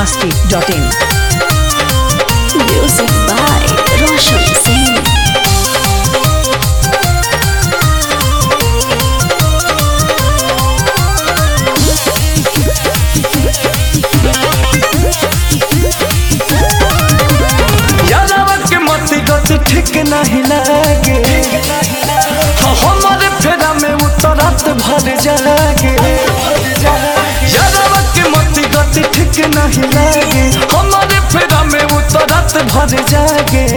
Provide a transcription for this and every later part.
masti.in. Music by Roshan Singh. यादवा के मती गत ठीक नहीं लागे हाँ, हमारे फेरा में उतरत भर जागे यादवा के मती गत ठीक नहीं लागे हमारे फेरा में उतरत भर जागे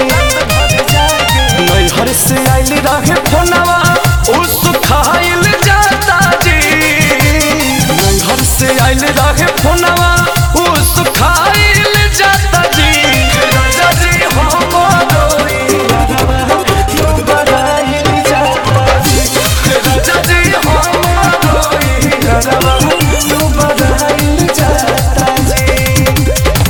नैहर से आइल रहे फोनवा उस खाइल जाता जी नैहर से आइल रहे फोनवा उस खाइल जाता जी राजा जी हमारो यारवा, तू बड़ाइल जाता जी। राजा जी हमारो यारवा, तू बड़ाइल जाता जी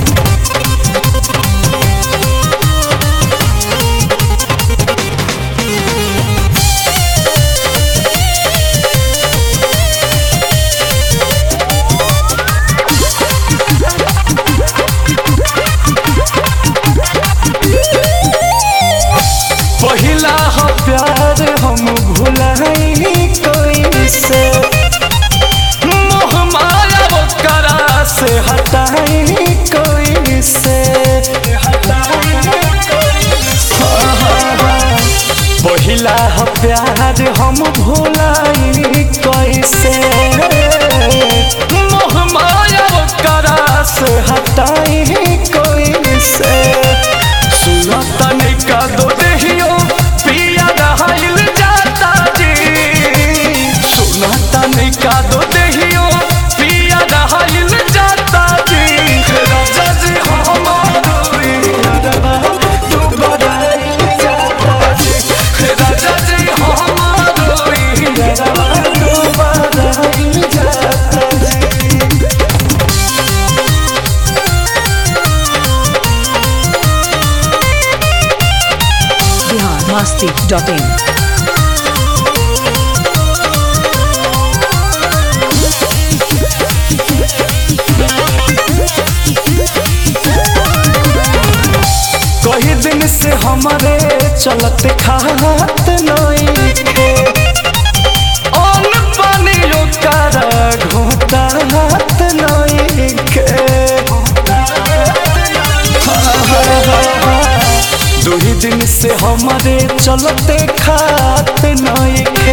पहिला हो प्यार हम भुलाई कोई से मोह माया वो करा से हटाई कोई से पहिला हो प्यार हम भुलाई कोई से मोह माया वो करा से हटाई कोई से सुना तने का दो देहियो पिया रहल जाता जी सुना तने का दो देहियो पिया रहल जाता जी राजा जी हमारो यारवा तू बड़ाइल जाता जी राजा जी हमारो यारवा तू बड़ाइल जाता जी Bihar masti.in. कही दिन से हमारे चलत खात नई खे अन पानी ओकर घोटा हाथ नई खे दो ही दिन से हमारे चलते खात नई खे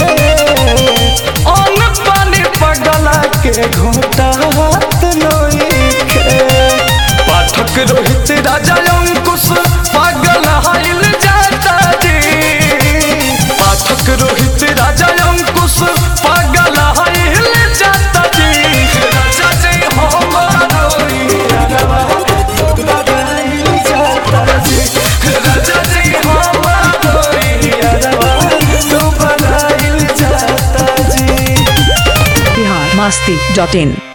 अन पानी पगला के घोटा हाथ नई खे पाठक रोहित राजा अंकुश पागल हाइल जाता जी पाठक रोहित राजा अंकुश पागल हाइल जाता जी राजा जी हमारो यारवा, पागल जाता जी राजा जी हमारो यारवा, तू पागल जाता जी Bihar masti.in.